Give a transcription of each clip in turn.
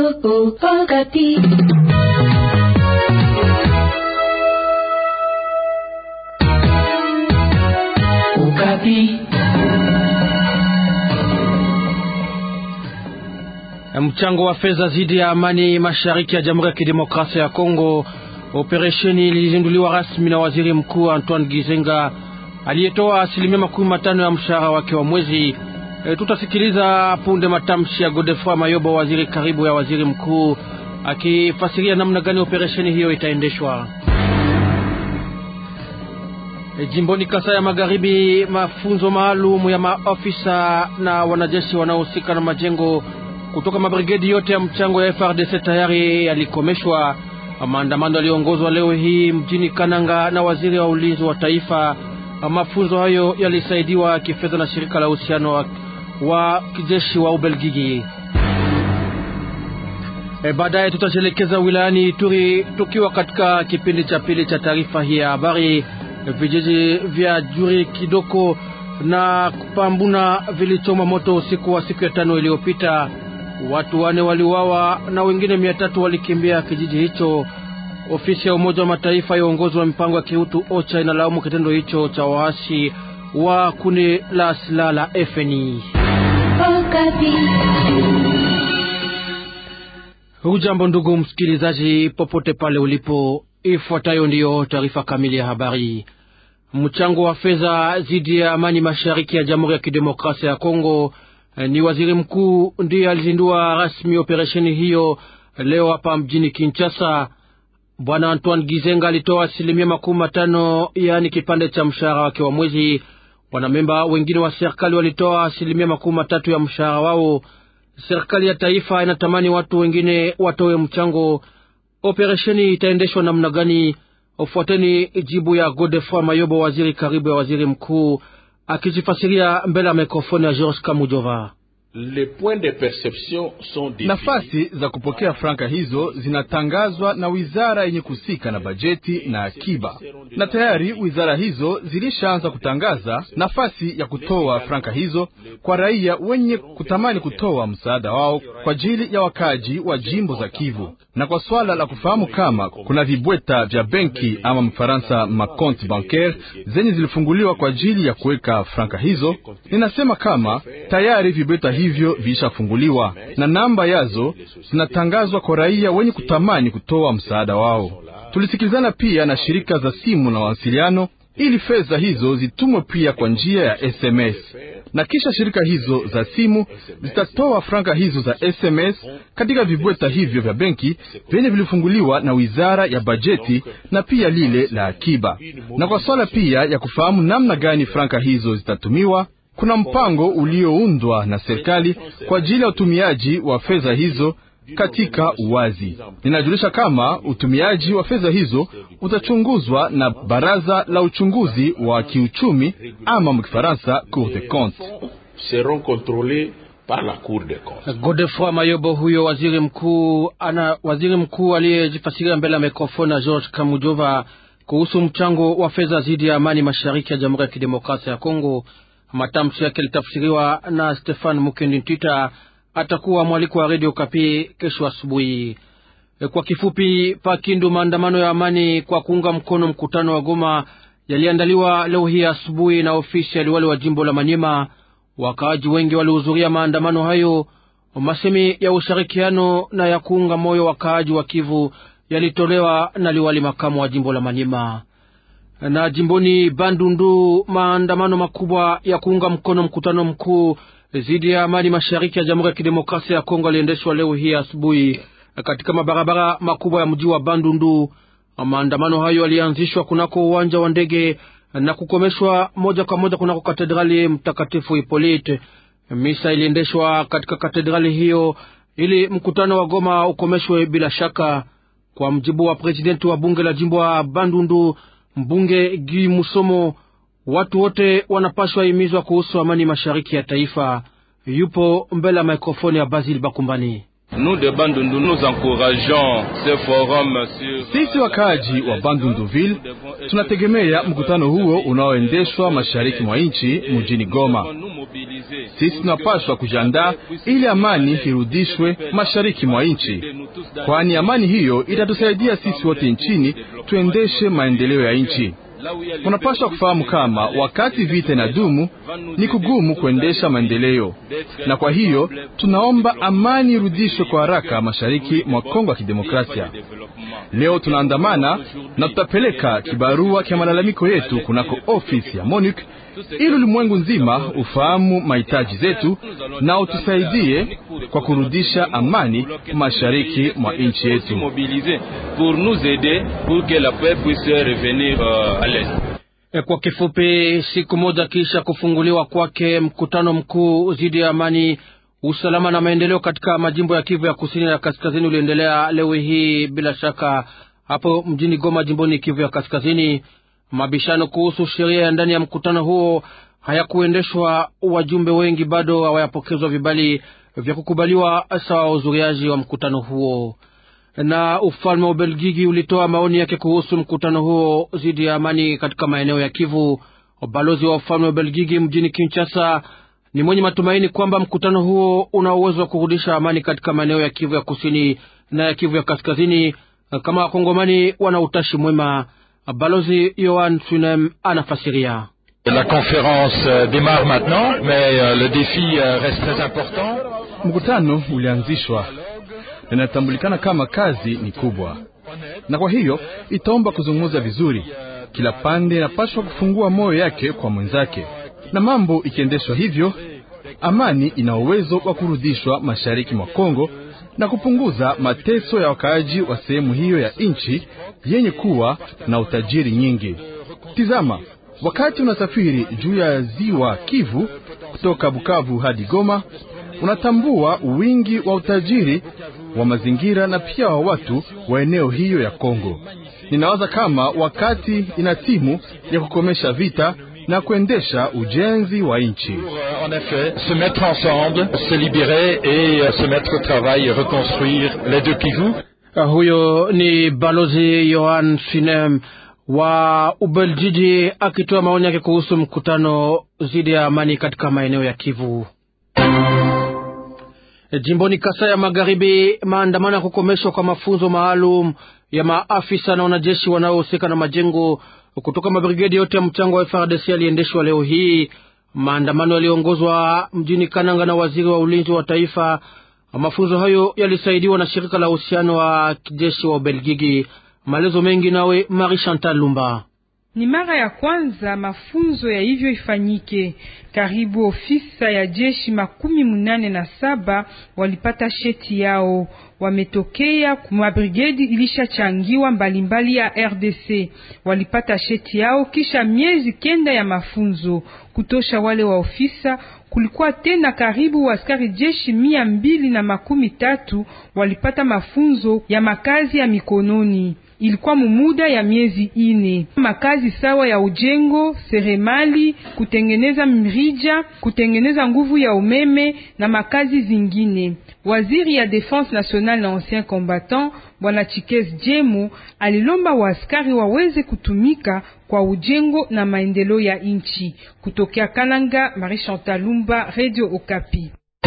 Okapi. Okapi. Mchango wa fedha zidi ya amani mashariki ya Jamhuri ya Kidemokrasia ya Kongo. Operesheni ilizinduliwa rasmi na waziri mkuu Antoine Gizenga aliyetoa asilimia makumi matano ya mshahara wake wa mwezi. E, tutasikiliza punde matamshi ya Godefroid Mayobo, waziri karibu ya waziri mkuu, akifasiria namna gani operesheni hiyo itaendeshwa. E, jimboni Kasai ya Magharibi, mafunzo maalum ya maofisa na wanajeshi wanaohusika na majengo kutoka mabrigedi yote ya mchango ya FRDC tayari yalikomeshwa. Maandamano yaliongozwa leo hii mjini Kananga na waziri wa ulinzi wa taifa. Mafunzo hayo yalisaidiwa kifedha na shirika la uhusiano wa, wa kijeshi wa Ubelgiji. E, baadaye tutajielekeza wilayani Ituri tukiwa katika kipindi cha pili cha taarifa hii ya habari. Vijiji vya Juri Kidoko na Pambuna vilichoma moto usiku wa siku ya tano iliyopita. Watu wane waliuawa na wengine mia tatu walikimbia kijiji hicho. Ofisi ya Umoja wa Mataifa ya uongozi wa mipango ya kiutu OCHA inalaumu kitendo hicho cha waasi wa kundi la silaha la FNI. Hujambo ndugu msikilizaji, popote pale ulipo, ifuatayo ndiyo taarifa kamili ya habari. Mchango wa fedha dhidi ya amani mashariki ya Jamhuri ya Kidemokrasia ya Kongo ni waziri mkuu ndiye alizindua rasmi operesheni hiyo leo hapa mjini Kinshasa. Bwana Antoine Gizenga alitoa asilimia makumi matano yaani kipande cha mshahara wake wa mwezi. Wanamemba wengine wa serikali walitoa asilimia makumi matatu ya mshahara wao. Serikali ya taifa inatamani watu wengine watoe mchango. Operesheni itaendeshwa namna gani? Ufuateni jibu ya Godefroid Mayobo, waziri karibu ya waziri mkuu, akijifasiria mbele ya mikrofoni ya George Kamujova. Nafasi za kupokea franka hizo zinatangazwa na wizara yenye kuhusika na bajeti na akiba, na tayari wizara hizo zilishaanza kutangaza nafasi ya kutoa franka hizo kwa raia wenye kutamani kutoa msaada wao kwa ajili ya wakaji wa jimbo za Kivu. Na kwa swala la kufahamu kama kuna vibweta vya benki ama mfaransa makonti bancaire zenye zilifunguliwa kwa ajili ya kuweka franka hizo, ninasema kama tayari vibweta hivyo vilishafunguliwa na namba yazo zinatangazwa kwa raia wenye kutamani kutoa msaada wao. Tulisikilizana pia na shirika za simu na mawasiliano ili fedha hizo zitumwe pia kwa njia ya SMS na kisha shirika hizo za simu zitatoa franka hizo za SMS katika vibweta hivyo vya benki vyenye vilifunguliwa na wizara ya bajeti na pia lile la akiba. Na kwa swala pia ya kufahamu namna gani franka hizo zitatumiwa, kuna mpango ulioundwa na serikali kwa ajili ya utumiaji wa fedha hizo katika uwazi. Ninajulisha kama utumiaji wa fedha hizo utachunguzwa na baraza la uchunguzi wa kiuchumi ama mkifaransa Cour des comptes. Godefroid Mayobo huyo waziri mkuu ana waziri mkuu aliyejifasiria mbele ya mikrofoni na George Kamujova kuhusu mchango wa fedha dhidi ya amani mashariki ya Jamhuri ya Kidemokrasia ya Kongo. Matamshi yake litafsiriwa na Stefan Mukendi Ntita atakuwa mwaliko wa redio Kapi kesho asubuhi. Kwa kifupi, Pakindu, maandamano ya amani kwa kuunga mkono mkutano wa Goma yaliandaliwa leo hii asubuhi na ofisi ya liwali wa jimbo la Manyema. Wakaaji wengi walihudhuria maandamano hayo. Masemi ya ushirikiano na ya kuunga moyo wakaaji wa Kivu yalitolewa na liwali makamu wa jimbo la Manyema. Na jimboni Bandundu, maandamano makubwa ya kuunga mkono mkutano mkuu dhidi ya amani mashariki ya Jamhuri ya Kidemokrasia ya Kongo aliendeshwa leo hii asubuhi katika mabarabara makubwa ya mji wa Bandundu. Maandamano hayo yalianzishwa kunako uwanja wa ndege na kukomeshwa moja kwa moja kunako katedrali Mtakatifu Hipolite. Misa iliendeshwa katika katedrali hiyo ili mkutano wa Goma ukomeshwe bila shaka. Kwa mjibu wa presidenti wa bunge la jimbo wa Bandundu, mbunge Gi Musomo, watu wote wanapashwa himizwa kuhusu amani mashariki ya taifa. Yupo mbele ya mikrofoni ya Basil Bakumbani. Sisi wakaaji wa Bandunduville tunategemea mkutano huo unaoendeshwa mashariki mwa nchi mjini Goma. Sisi tunapaswa kujiandaa ili amani irudishwe mashariki mwa nchi, kwani amani hiyo itatusaidia sisi wote nchini tuendeshe maendeleo ya nchi. Unapaswa kufahamu kama wakati vita inadumu ni kugumu kuendesha maendeleo, na kwa hiyo tunaomba amani irudishwe kwa haraka mashariki mwa Kongo ya Kidemokrasia. Leo tunaandamana na tutapeleka kibarua kya malalamiko yetu kunako ofisi ya MONUC ili ulimwengu nzima ufahamu mahitaji zetu na utusaidie kwa kurudisha amani mashariki mwa nchi yetu. Kwa kifupi, siku moja kisha kufunguliwa kwake mkutano mkuu dhidi ya amani, usalama na maendeleo katika majimbo ya Kivu ya kusini na kaskazini uliendelea leo hii bila shaka hapo mjini Goma, jimboni Kivu ya kaskazini. Mabishano kuhusu sheria ya ndani ya mkutano huo hayakuendeshwa. Wajumbe wengi bado hawayapokezwa vibali vya kukubaliwa sawa wahudhuriaji wa mkutano huo. Na ufalme wa Ubelgiji ulitoa maoni yake kuhusu mkutano huo dhidi ya amani katika maeneo ya Kivu. Balozi wa ufalme wa Ubelgiji mjini Kinshasa ni mwenye matumaini kwamba mkutano huo una uwezo wa kurudisha amani katika maeneo ya Kivu ya kusini na ya Kivu ya kaskazini kama wakongomani wana utashi mwema. Balozi Yohan Sunem anafasiria. La conférence démarre maintenant mais le défi reste très important. Mkutano ulianzishwa na inatambulikana kama kazi ni kubwa, na kwa hiyo itaomba kuzungumza vizuri. Kila pande inapaswa kufungua moyo yake kwa mwenzake, na mambo ikiendeshwa hivyo, amani ina uwezo wa kurudishwa mashariki mwa Kongo na kupunguza mateso ya wakaaji wa sehemu hiyo ya nchi yenye kuwa na utajiri nyingi. Tizama, wakati unasafiri juu ya ziwa Kivu kutoka Bukavu hadi Goma, unatambua wingi wa utajiri wa mazingira na pia wa watu wa eneo hiyo ya Kongo. Ninawaza kama wakati ina timu ya kukomesha vita na kuendesha ujenzi wa nchi. En effet, se mettre ensemble, se libérer et se mettre au travail et reconstruire les deux Kivu. Huyo ni balozi Yohan Sinem wa Ubeljiji akitoa maoni yake kuhusu mkutano dhidi ya amani katika maeneo ya Kivu. Jimboni Kasai ya Magharibi, maandamano ya kukomeshwa kwa mafunzo maalum ya maafisa na wanajeshi wanaohusika na majengo kutoka mabrigedi yote ya mchango wa FARDC yaliendeshwa leo hii. Maandamano yaliongozwa mjini Kananga na waziri wa ulinzi wa taifa. Mafunzo hayo yalisaidiwa na shirika la uhusiano wa kijeshi wa Ubelgiji. Maelezo mengi nawe Marie Chantal Lumba. Ni mara ya kwanza mafunzo ya hivyo ifanyike. Karibu ofisa ya jeshi makumi munane na saba walipata sheti yao, wametokea kwa brigedi ilishachangiwa mbalimbali ya RDC. Walipata sheti yao kisha miezi kenda ya mafunzo kutosha. Wale wa ofisa kulikuwa tena karibu askari jeshi mia mbili na makumi tatu walipata mafunzo ya makazi ya mikononi ilikuwa mumuda ya miezi ine. Makazi sawa ya ujengo, seremali, kutengeneza mirija, kutengeneza nguvu ya umeme na makazi zingine. Waziri ya Defense Nationale na ancien combattant Bwana Chikes Jemu alilomba waaskari waweze kutumika kwa ujengo na maendeleo ya nchi. Kutokea Kananga, Marie Chantal Lumba, Radio Okapi.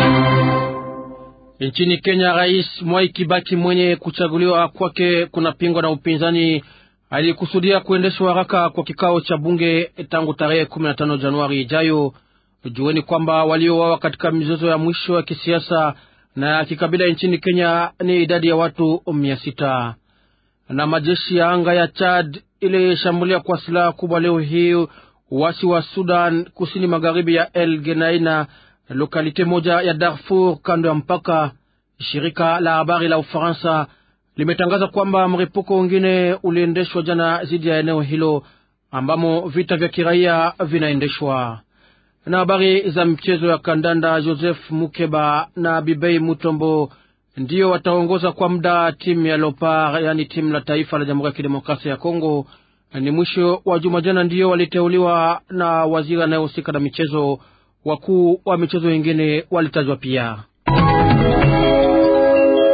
Nchini Kenya, Rais Mwai Kibaki mwenye kuchaguliwa kwake kunapingwa na upinzani. Alikusudia kuendeshwa haraka kwa kikao cha bunge tangu tarehe 15 Januari ijayo. Jueni kwamba waliouawa katika mizozo ya mwisho ya kisiasa na ya kikabila nchini Kenya ni idadi ya watu mia sita. Na majeshi ya anga ya Chad ilishambulia kwa silaha kubwa leo hii uasi wa Sudan kusini magharibi ya El Geneina lokalite moja ya Darfur kando ya mpaka. Shirika la habari la Ufaransa limetangaza kwamba mripuko wengine uliendeshwa jana dhidi ya eneo hilo ambamo vita vya kiraia vinaendeshwa. Na habari za mchezo ya kandanda, Joseph Mukeba na Bibei Mutombo ndiyo wataongoza kwa muda timu ya Lopar, yaani timu la taifa la Jamhuri ya Kidemokrasia ya Kongo. Ni mwisho wa juma jana ndiyo waliteuliwa na waziri anayehusika na michezo wakuu wa michezo wengine walitajwa pia.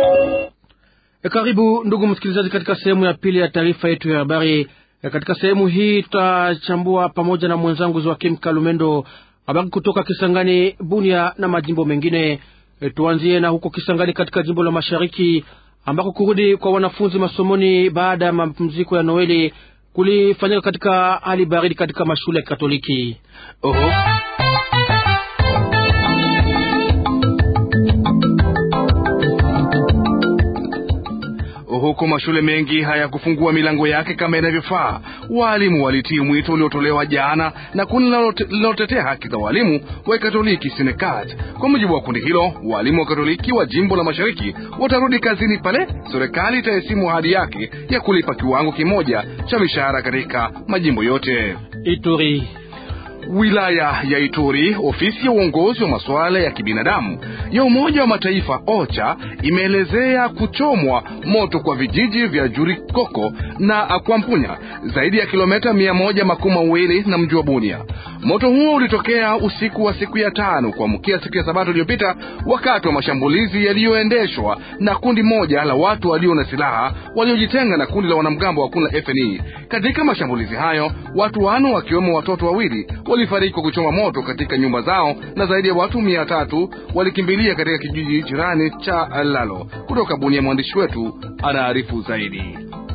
E, karibu ndugu msikilizaji, katika sehemu ya pili ya taarifa yetu ya habari. E, katika sehemu hii tutachambua pamoja na mwenzangu Joakim Kalumendo habari kutoka Kisangani, Bunia na majimbo mengine. E, tuanzie na huko Kisangani katika jimbo la Mashariki ambako kurudi kwa wanafunzi masomoni baada ya mapumziko ya Noeli kulifanyika katika hali baridi katika mashule ya Katoliki. Oho. Huku mashule mengi hayakufungua milango yake kama inavyofaa, waalimu walitii mwito uliotolewa jana na kundi linalotetea haki za waalimu wa Katoliki Sinekat. Kwa mujibu wa kundi hilo, waalimu wa Katoliki wa jimbo la Mashariki watarudi kazini pale serikali itahesimu ahadi yake ya kulipa kiwango kimoja cha mishahara katika majimbo yote. Ituri Wilaya ya Ituri, ofisi ya uongozi wa masuala ya kibinadamu ya Umoja wa Mataifa OCHA imeelezea kuchomwa moto kwa vijiji vya Jurikoko na Kwampunya, zaidi ya kilomita mia moja makumi mawili na mji wa Bunia. Moto huo ulitokea usiku wa siku ya tano kuamkia siku ya Sabato iliyopita wakati wa mashambulizi yaliyoendeshwa na kundi moja la watu walio na silaha waliojitenga na kundi la wanamgambo wa kundi la FNI. Katika mashambulizi hayo watu wano wakiwemo watoto wawili walifariki kwa kuchoma moto katika nyumba zao na zaidi ya watu mia tatu walikimbilia katika kijiji jirani cha Lalo. Kutoka Bunia, mwandishi wetu anaarifu zaidi.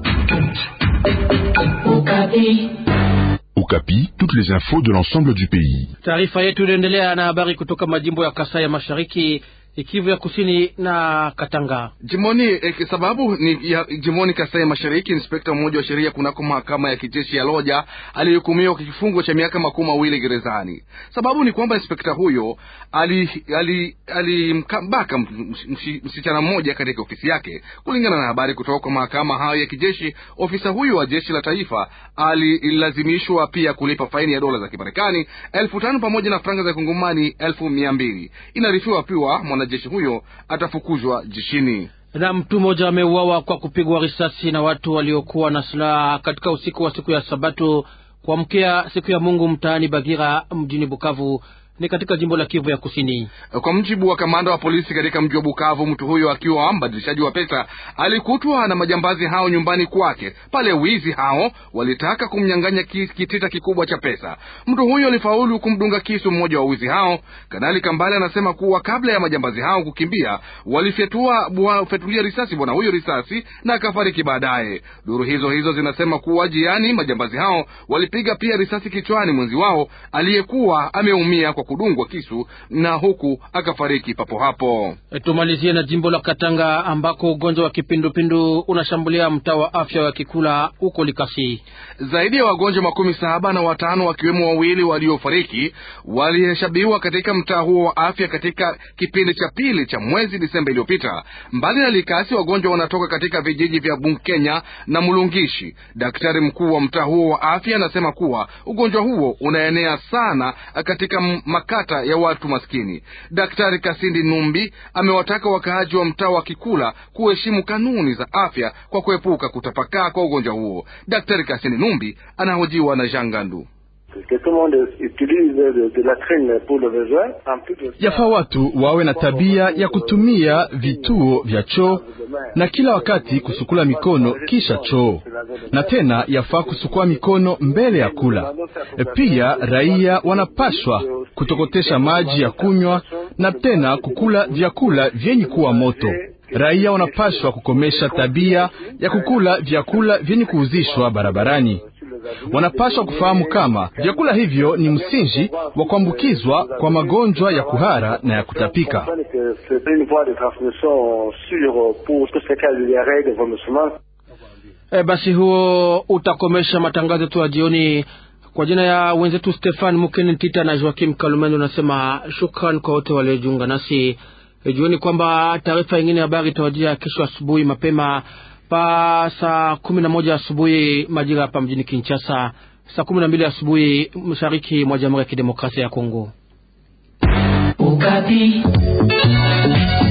Okapi, toutes les infos de l'ensemble du pays. Taarifa yetu inaendelea na habari kutoka majimbo ya Kasai ya Mashariki, Kivu ya Kusini na Katanga. Jimoni eh, sababu ni ya jimoni Kasai Mashariki, inspekta mmoja wa sheria kunako mahakama ya kijeshi ya Loja alihukumiwa kwa kifungo cha miaka makumi mawili gerezani. Sababu ni kwamba inspekta huyo alimbaka ali, ali msichana mmoja katika ofisi yake. Kulingana na habari kutoka kwa mahakama hayo ya kijeshi, ofisa huyo wa jeshi la taifa alilazimishwa pia kulipa faini ya dola za Kimarekani elfu tano pamoja na franga za kongomani elfu mia mbili. Inaarifiwa pia mwanajeshi huyo atafukuzwa jeshini. Na mtu mmoja ameuawa kwa kupigwa risasi na watu waliokuwa na silaha katika usiku wa siku ya Sabato kuamkia siku ya Mungu mtaani Bagira mjini Bukavu ni katika jimbo la Kivu ya Kusini. Kwa mjibu wa kamanda wa polisi katika mji wa Bukavu, mtu huyo akiwa mbadilishaji wa pesa alikutwa na majambazi hao nyumbani kwake. Pale wizi hao walitaka kumnyang'anya kitita kikubwa cha pesa. Mtu huyo alifaulu kumdunga kisu mmoja wa wizi hao. Kanali Kambale anasema kuwa kabla ya majambazi hao kukimbia, walifyatulia risasi bwana huyo risasi na akafariki baadaye. Duru hizo hizo zinasema kuwa jiani majambazi hao walipiga pia risasi kichwani mwenzi wao aliyekuwa ameumia kwa kudungwa kisu na huku akafariki papo hapo. E, tumalizie na jimbo la Katanga ambako ugonjwa wa kipindupindu unashambulia mtaa wa afya wa Kikula huko Likasi. Zaidi ya wagonjwa makumi saba na watano wakiwemo wawili waliofariki walihesabiwa katika mtaa huo wa afya katika kipindi cha pili cha mwezi Disemba iliyopita. Mbali na Likasi, wagonjwa wanatoka katika vijiji vya Bunkenya na Mulungishi. Daktari mkuu wa mtaa huo wa afya anasema kuwa ugonjwa huo unaenea sana katika makata ya watu maskini. Daktari Kasindi Numbi amewataka wakaaji wa mtaa wa Kikula kuheshimu kanuni za afya kwa kuepuka kutapakaa kwa ugonjwa huo. Daktari Kasindi Numbi anahojiwa na Jangandu. Yafaa watu wawe na tabia ya kutumia vituo vya choo na kila wakati kusukula mikono kisha choo, na tena yafaa kusukua mikono mbele ya kula. Pia raia wanapashwa kutokotesha maji ya kunywa na tena kukula vyakula vyenye kuwa moto. Raia wanapashwa kukomesha tabia ya kukula vyakula vyenye kuuzishwa barabarani. Wanapaswa kufahamu kama vyakula hivyo ni msingi wa kuambukizwa kwa magonjwa ya kuhara na ya kutapika. E, basi huo utakomesha matangazo yetu ya jioni. Kwa jina ya wenzetu Stefan Mukeni Tita na Joakim Kalumendo, nasema shukran kwa wote waliojiunga nasi. E, jueni kwamba taarifa ingine ya habari itawajia kesho asubuhi mapema pa saa kumi na moja asubuhi majira hapa mjini Kinshasa, saa kumi na mbili asubuhi mashariki mwa Jamhuri ya Kidemokrasia ya Kongo. Ukapi.